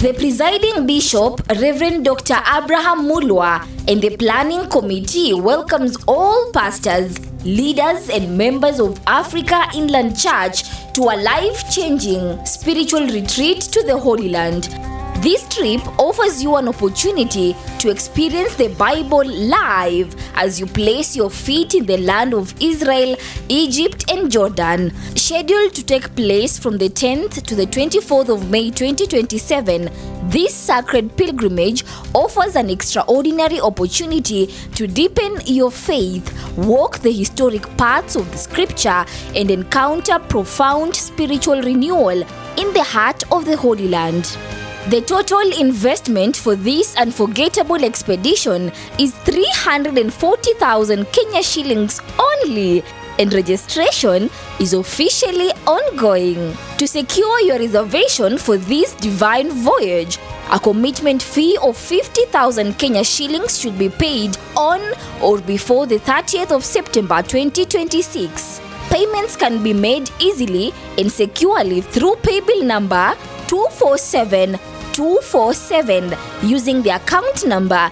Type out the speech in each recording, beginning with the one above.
The presiding bishop, Reverend Dr. Abraham Mulwa, and the planning committee welcomes all pastors, leaders, and members of Africa Inland Church to a life changing spiritual retreat to the Holy Land. This trip offers you an opportunity to experience the Bible live as you place your feet in the land of Israel, Egypt, and Jordan. Scheduled to take place from the 10th to the 24th of May 2027, this sacred pilgrimage offers an extraordinary opportunity to deepen your faith, walk the historic paths of the scripture, and encounter profound spiritual renewal in the heart of the Holy Land. The total investment for this unforgettable expedition is 340,000 Kenya shillings only, and registration is officially ongoing. To secure your reservation for this divine voyage, a commitment fee of 50,000 Kenya shillings should be paid on or before the 30th of September 2026. Payments can be made easily and securely through paybill number 247 247 using the account number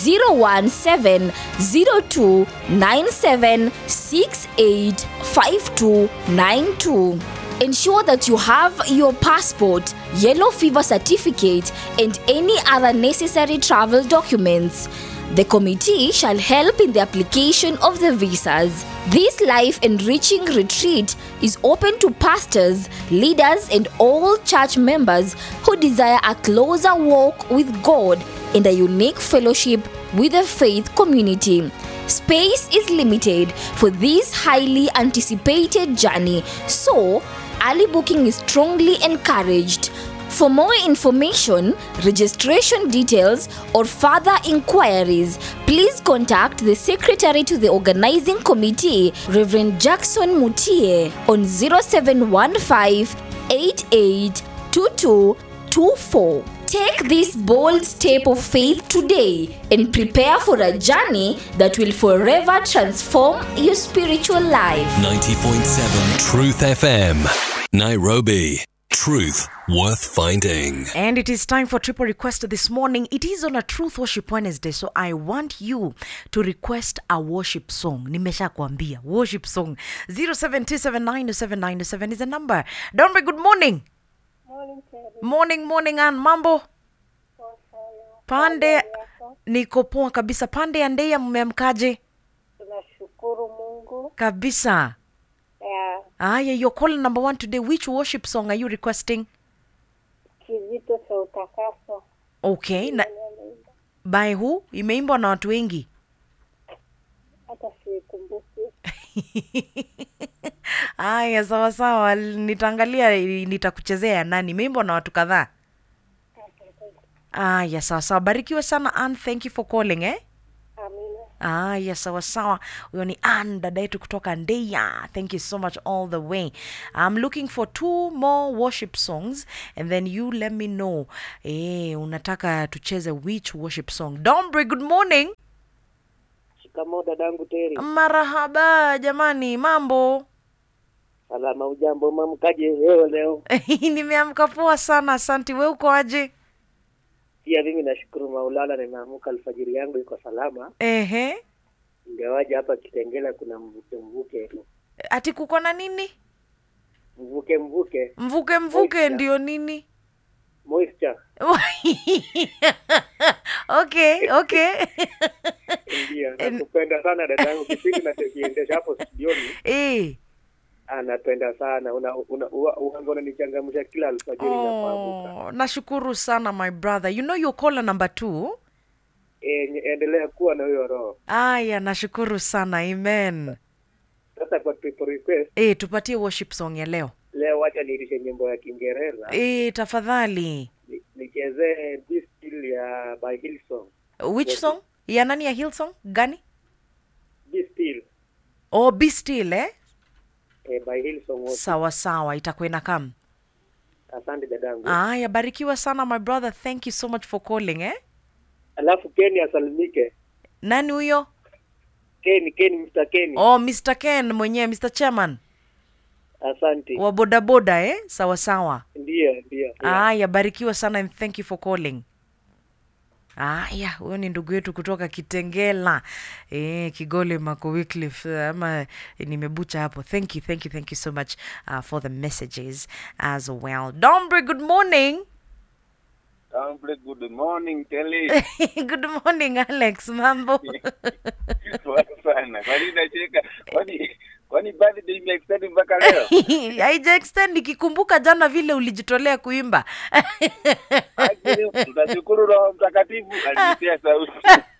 0170297685292. Ensure that you have your passport, yellow fever certificate, and any other necessary travel documents. The committee shall help in the application of the visas. This life enriching retreat is open to pastors, leaders, and all church members who desire a closer walk with God and a unique fellowship with the faith community. Space is limited for this highly anticipated journey, so early booking is strongly encouraged. For more information, registration details, or further inquiries, please contact the Secretary to the Organizing Committee, Reverend Jackson Mutie, on 0715 882224. Take this bold step of faith today and prepare for a journey that will forever transform your spiritual life. 90.7 Truth FM. Nairobi. Truth worth finding. And it is time for triple request this morning. It is on a Truth Worship Wednesday, so I want you to request a worship song. Nimesha kuambia worship song 0727907907 is the number. Dombe, good morning. Morning, morning, Ann. Mambo pande, niko poa kabisa. Pande ya Ndeya, mmeamkaje? Tunashukuru Mungu. Kabisa. Ya Aya, your call number one today. Which worship song are you requesting? kizito cha utakaso. Okay, na by who? Imeimbwa na watu wengi. Hata sikumbuki. Aya, sawa sawa, nitaangalia, nitakuchezea ya nani. Imeimbwa na watu kadhaa. Aya, sawa sawa, barikiwe sana Ann, thank you for calling eh. Amina. Aya, sawa sawa. Huyo ni Ann, dada yetu kutoka Ndeya. Thank you so much all the way. I'm looking for two more worship songs and then you let me know eh, unataka tucheze which worship song. Dombre, good morning. Shikamoo dadangu Teri. Marahaba jamani, mambo? Salama ujambo mamkaje leo leo? Nimeamka poa sana, asanti. We uko aje? Pia mimi nashukuru Maulana nimeamka alfajiri yangu iko salama. Ehe, Ingawaje hapa Kitengela kuna mvuke mvuke. ati kuko na nini? Mvuke mvuke. Mvuke mvuke Moisture. ndio nini? Moisture. okay, okay. Ndio. Nakupenda sana dadangu kipindi na kiendesha hapo studioni. eh. Anapenda sana. Una una uanga unanichangamsha kila alfajiri napoamka. Oh, nashukuru sana my brother. You know your caller number two? Eh, nye- endelea kuwa na hiyo roho. Aya, nashukuru sana. Amen. Sasa kwa triple request Eh, tupatie worship song ya leo. leo wacha niitishe nyimbo ya Kiingereza. Eh, tafadhali. Ni- nichezee Be Still ya by Hillsong. Which Yes. song? Ya nani ya Hillsong? Gani? Be Still Oh, Be Still eh? eh, by Hillsong. wote. Sawa sawa, itakuwa inakam. Asante dadangu. Aya, barikiwa sana my brother. Thank you so much for calling eh? Alafu Ken asalimike. Nani huyo? Ken, Ken, Mr. Ken. Oh, Mr. Ken mwenyewe, Mr. Chairman. Asante. wa bodaboda eh? sawa sawa Ndiyo, ndiyo. aya barikiwa sana and thank you for calling aya huyo ni ndugu yetu kutoka kitengela e, kigole mako Wycliffe, ama nimebucha hapo thank you thank you thank you so much uh, for the messages as well dombre good morning Amble, good morning Kelly. good morning alex mambo Poa sana. Kwani nacheka? Kwani kwani birthday imeextend mpaka leo? haija extend ikikumbuka jana vile ulijitolea kuimba Actually, Tunashukuru Roho Mtakatifu alinitia sauti.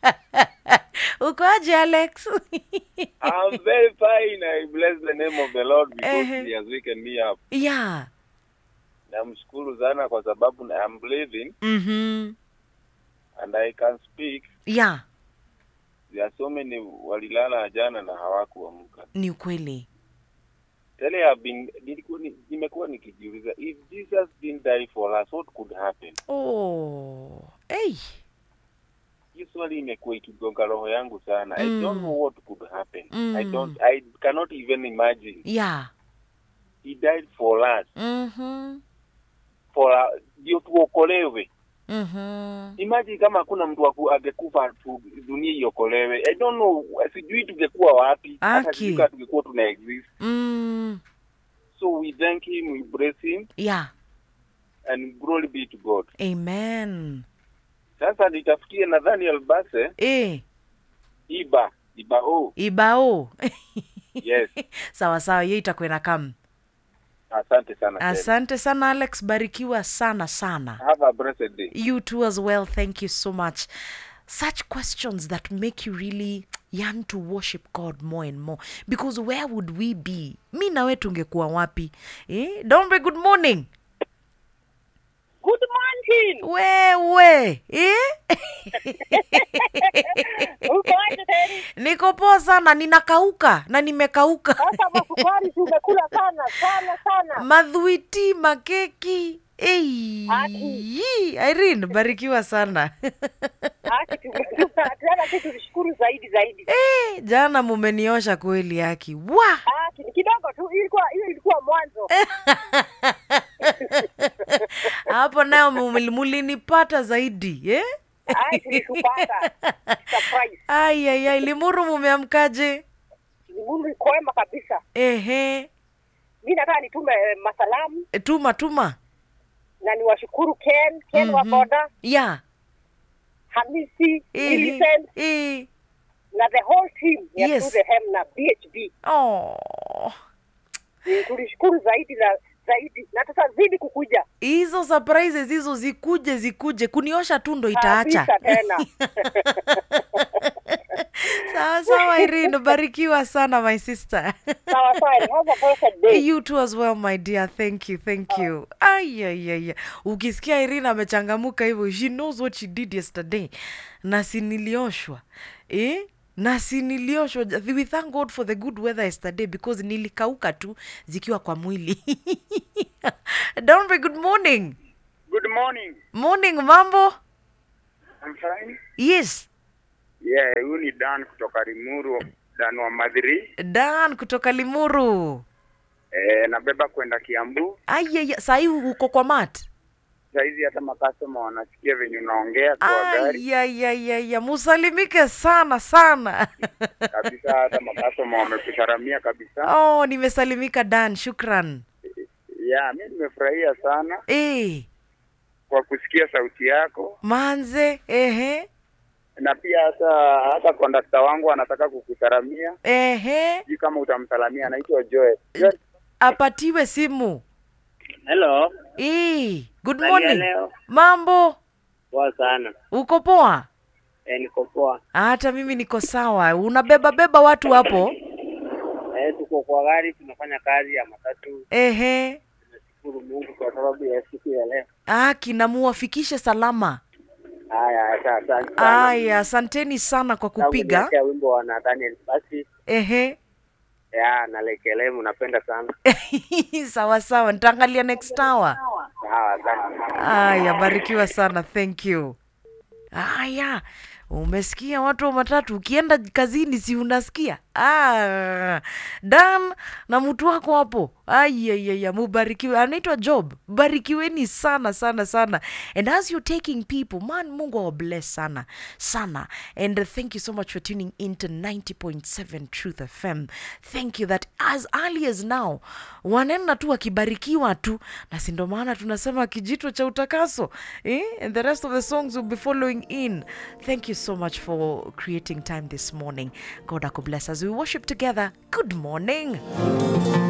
uko aje alex I'm very fine. I bless the name of the Lord because Ehe. he has waken me up. yeah Namshukuru sana kwa sababu na- I'm breathing mm-hmm. and I can speak. yeah There are so many walilala jana na hawakuamka. ni ukweli Tell you I've been nilikuwa ni- nimekuwa nikijiuliza if Jesus didn't die for us what could happen? oh hey. hii swali imekuwa ikigonga roho yangu sana i Mm. don't know what could happen i Mm. don't i cannot even imagine yeah he died for us mm-hmm. for uh, ndio tuokolewe Mm-hmm. imagine kama hakuna mtu aku- angekufa tu dunia iokolewe i don't know sijui tungekuwa wapi hata Aki. sijui kama tungekuwa tuna exist Mm. so we thank him we bless him yeah and glory be to god amen sasa nitafutie nadhani albase eh, iba iba oh ibao yes sawa sawa hiyo itakuwa na kam asante sana tena. asante sana alex barikiwa sana sana have a blessed day you too as well thank you so much such questions that make you really yearn to worship god more and more because where would we be mi nawe tungekuwa wapi eh? dombe good morning Good morning. wewe eh? Uko aje tena? niko poa sana ninakauka na nimekauka Sasa masukari si umekula sana sana sana. madhuiti makeki Ei, Aki. Irene barikiwa sana Aki tumekula tena sisi tulishukuru zaidi zaidi. Eh, jana mumeniosha kweli haki wa Aki ni kidogo tu ilikuwa hiyo ilikuwa mwanzo. hapo nayo muli- mulinipata zaidi eh? Ai tulishupata. Surprise. ayayai limuru mumeamkaje Ni Mungu kwema kabisa. ehe Mimi nataka nitume eh, masalamu E, tuma tuma na niwashukuru Ken, Ken wa Mhm. boda, ya Hamisi, ehe, Millicent eh. na the whole team ya Yes. To the Hem na BHB. Oh. Mm, Tulishukuru zaidi na zaidi na tutazidi kukuja hizo surprises hizo zikuje zikuje kuniosha tu ndo itaacha kabisa tena. sawa sawa Irene barikiwa sana my sister Sawa sawa, have a blessed day. you too as well my dear thank you thank you ayayaya ukisikia Irene amechangamuka hivyo she knows what she did yesterday na si nilioshwa eh? na si nilioshwa we thank god for the good weather yesterday because nilikauka tu zikiwa kwa mwili Dombe, good morning good morning morning mambo I'm fine. yes Yeah, huyu ni Dan kutoka Limuru, Dan wa Madhiri. dan kutoka limuru Eh, nabeba kwenda Kiambu. ayaya sahii uko kwa mat Saizi hata makastoma wanasikia venye unaongea kwa gari ayayayaya musalimike sana sana kabisa, hata makastoma wamekusaramia kabisa. oh nimesalimika dan shukran Yeah, mi nimefurahia sana e, kwa kusikia sauti yako, manze ehe na pia hata hata kondakta wangu anataka kukusaramia. ehe Sijui kama utamsalamia, anaitwa Joel. Joel. apatiwe simu Hello. e, good Hali ya morning leo? mambo Poa sana. uko poa E, niko poa. hata mimi niko sawa unabeba beba watu hapo E, tuko kwa gari tunafanya kazi ya matatu. ehe Tunashukuru Mungu kwa sababu ya siku ya leo. aki namuwafikishe salama Haya, asa- asante sana. aya asanteni sana kwa Na kupiga umeniachia wimbo wa Nathaniel basi ehe ya na Lekelemu napenda sana. sawa sawa nitaangalia next hour Sawa, asante. aya barikiwa sana thank you aya umesikia watu wa matatu ukienda kazini si unasikia ah, dan na mtu wako hapo ayayaya mubarikiwe anaitwa job barikiweni sana sana sana and as you're taking people man mungu awabless sana sana and uh, thank you so much for tuning into 90.7 truth fm thank you that as early as now wanaenda tu wakibarikiwa tu na si ndo maana tunasema kijito cha utakaso eh? and the rest of the songs will be following in thank you so much for creating time this morning god akubless as we worship together good morning